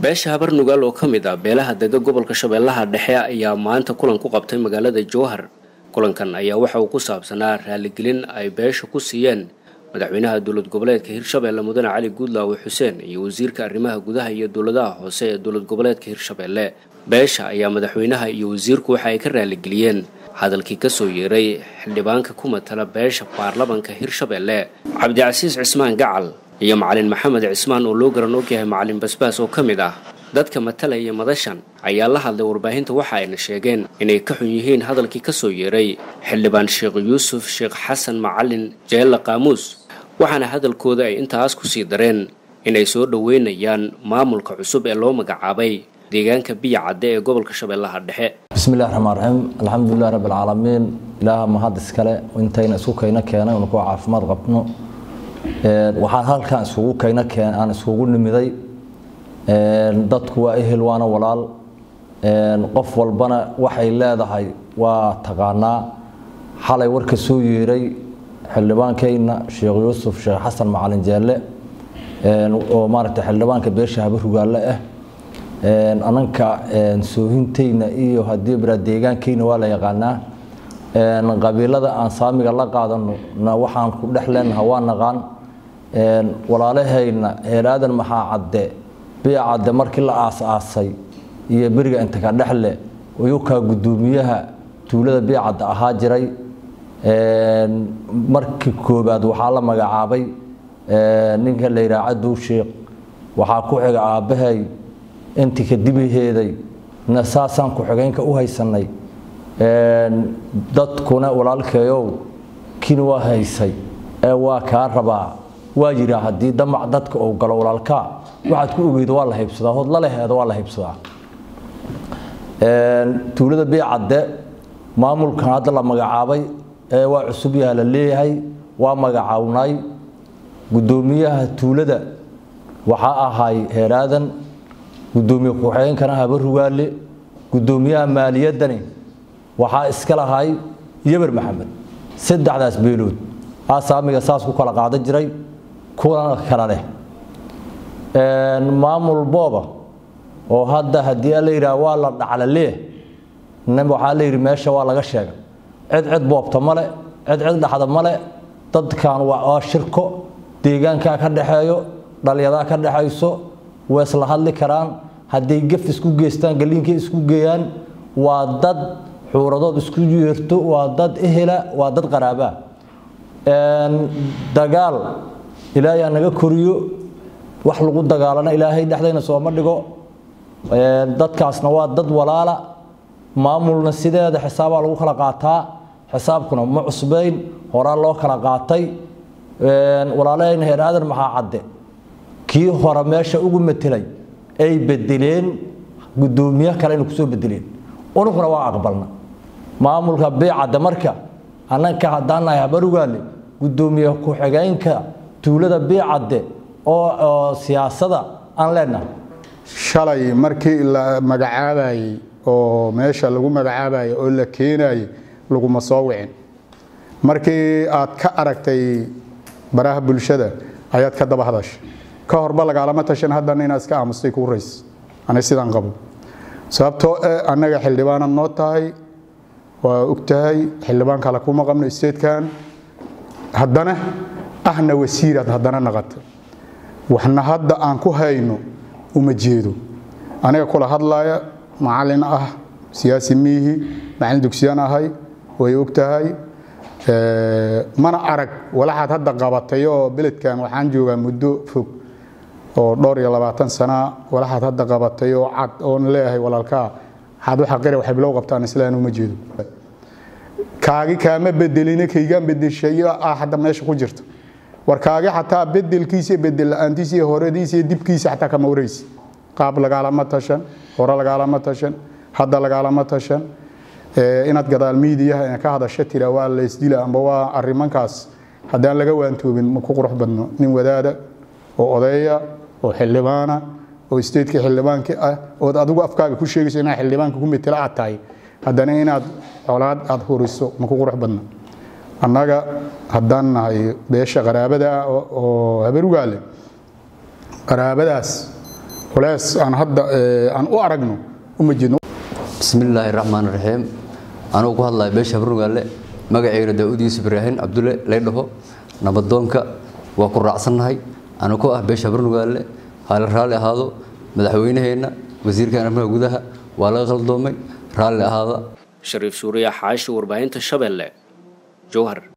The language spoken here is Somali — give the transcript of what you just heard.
beesha habar nugaal oo ka mid ah beelaha dega gobolka shabeellaha dhexe ayaa maanta kulan ku qabtay magaalada jowhar kulankan ayaa waxa uu ku saabsanaa raaligelin ay beesha ku siiyeen madaxweynaha dowlad goboleedka hirshabeelle mudane cali guudlaawe xuseen iyo wasiirka arrimaha gudaha iyo dowladaha hoose ee dowlad goboleedka hirshabeelle beesha ayaa madaxweynaha iyo wasiirku waxa ay ka raaligeliyeen hadalkii kasoo yeeray xildhibaanka ku matala beesha baarlamanka hirshabeelle cabdicasiis cismaan gacal iyo macalin maxamed cismaan oo loo garan ogyahay macalin basbaas oo ka mid ah dadka matalaya madashan ayaa la hadlay warbaahinta waxa ayna sheegeen inay ka xun yihiin hadalkii kasoo yeeray xildhibaan sheekh yuusuf sheekh xasan macalin jeella qaamuus waxaana hadalkooda ay intaas kusii dareen inay soo dhoweynayaan maamulka cusub ee loo magacaabay deegaanka biya cadde ee gobolka shabeellaha dhexe bismillahi raxmaan raxiim alxamdulilahi rabbi alcaalamiin ilaaha mahad iskale intayna isku kayna keenay unu ku caafimaad qabno waxaan halkan isugu kayna keen aan isugu nimiday dadku waa ehel waana walaal qof walbana waxay leedahay waa taqaanaa xalay warka soo yeeray xildhibaankayna sheekh yuusuf sheekh xasan macalin jeelle oo maaragtay xildhibaanka beesha habar rugaalle ah ananka soohintayna iyo haddii bara deegaankayna waa la yaqaanaa qabiilada aan saamiga la qaadano na waxaan ku dhex leenaha waa naqaan walaalahayna heeraadan maxaa cadde biya cadde markii la aas-aasay iyo beriga inta ka dhexle uyukaa guddoomiyaha tuulada biya cadde ahaa jiray markii koobaad waxaa la magacaabay ninka la yidhaha cadow sheekh waxaa ku xiga aabbahay intii kadibaheeday na saasaan ku-xigeynka u haysanay dadkuna walaalkeeyow kini waa haysay ee waa kaa rabaa waa yiraa haddii damac dadka uu galo walaalkaa waxaad ku ogeydo waa la haybsadaa hood laleheeda waa la haybsadaa tuulada biicadde maamulkan hadda la magacaabay ee waa cusub yaha la leeyahay waa magacawnay guddoomiyaha tuulada waxaa ahay heeraadan guddoomiye ku-xigeenkana haba rugaale guddoomiyaha maaliyaddani waxaa iska lahay yeber maxamed saddexdaas beelood asaamiga saas ku kala qaadan jiray kuwana kala leh maamul booba oo hadda haddii la yidhaah waa la dhaclalee waxaa la yidhi meesha waa laga sheega cid cid boobta male cid cid dhaxda male dadkan waa shirko deegaankaa ka dhaxeeyo dhalyadaa ka dhaxayso way isla hadli karaan hadday gaf isku geystaan galiinkay isku geeyaan waa dad xuuradood isku yeerto waa dad ehela waa dad qaraabaa dagaal ilaahay ha naga koriyo wax lagu dagaalana ilaahay dhexdayna sooma dhigo dadkaasna waa dad walaala maamulna sideeda xisaabaa lagu kala qaataa xisaabkuna ma cusbayn horaa loo kala qaatay walaalahayna heer aadan maxaa cadde kii hore meesha ugu matelay ay bedeleen guddoomiye kale inay kusoo bedeleen unuguna waa aqbalna maamulka biicadde marka annanka haddaan nahay habarugaale guddoomiye ku-xigeenka tuulada biicadde oo siyaasada aan leenahay shalay markii la magacaabayey oo meesha lagu magacaabayey oo la keenayey laguma soo wicin markii aad ka aragtay baraha bulshada ayaad ka daba hadashay ka horba lagaalama tashan haddana inaad iska aamustay kuu rays ani sidaan qabo sababtoo eh annaga xildhibaanad noo tahay waa og tahay xildhibaan kale kuma qabno statekan haddana ahna wasiiraad haddana naqata waxna hadda aan ku hayno uma jeedo aniga kula hadlaya macalin ah siyaasi miihi macalin dugsiyaan ahay way og tahay mana arag walaxaad hadda qabatay oo beledkan waxaan joogaa muddo fog oo dhowr iyo labaatan sana walaxaad hadda qabatay oo cad oon leeyahay walaalkaa waxaad waxa qira waxay bilow qabtaan islaan uma jeedo kaagi kaama bedelina kaygaan bedeshay ah hadda meesha ku jirta war kaagi xataa bedelkiisa iyo bedel la-aantiisa iyo horadiisa iyo dibkiisa xataa kama waraysi qaab lagaalama tashan hore lagaalama tashan hadda lagaalama tashan inaad gadaal miidiyaha ka hadasho tira waa laysdila amba waa arrimankaas haddaan laga waantoobin ma ku qurux badno nin wadaada oo odeeya oo xildhibaana oo stateka xildhibaanka ah ood adigu afkaaga ku sheegayso inaad xildhibaanka ku metela aad tahay haddana inaad colaad aad huriso ma ku qurux badno annaga haddaan nahay beesha qaraabada ah oo habarugaale qaraabadaas culeys aan hadda aan u aragno uma jeedno bismillaahi raxmaan raxiim anugu ku hadlaya beesha habarnugaale magaceyna daa'uud yuusuf ibraahin cabdulle laydhaho nabadoonka waa ku raacsannahay anu ku ah beesha habarnugaale haala raalli ahaado madaxweynaheenna wasiirkan arrimaha gudaha waa laga qaldoomay raalli ahaada shariif suuriya xaashi warbaahinta shabeelle jowhar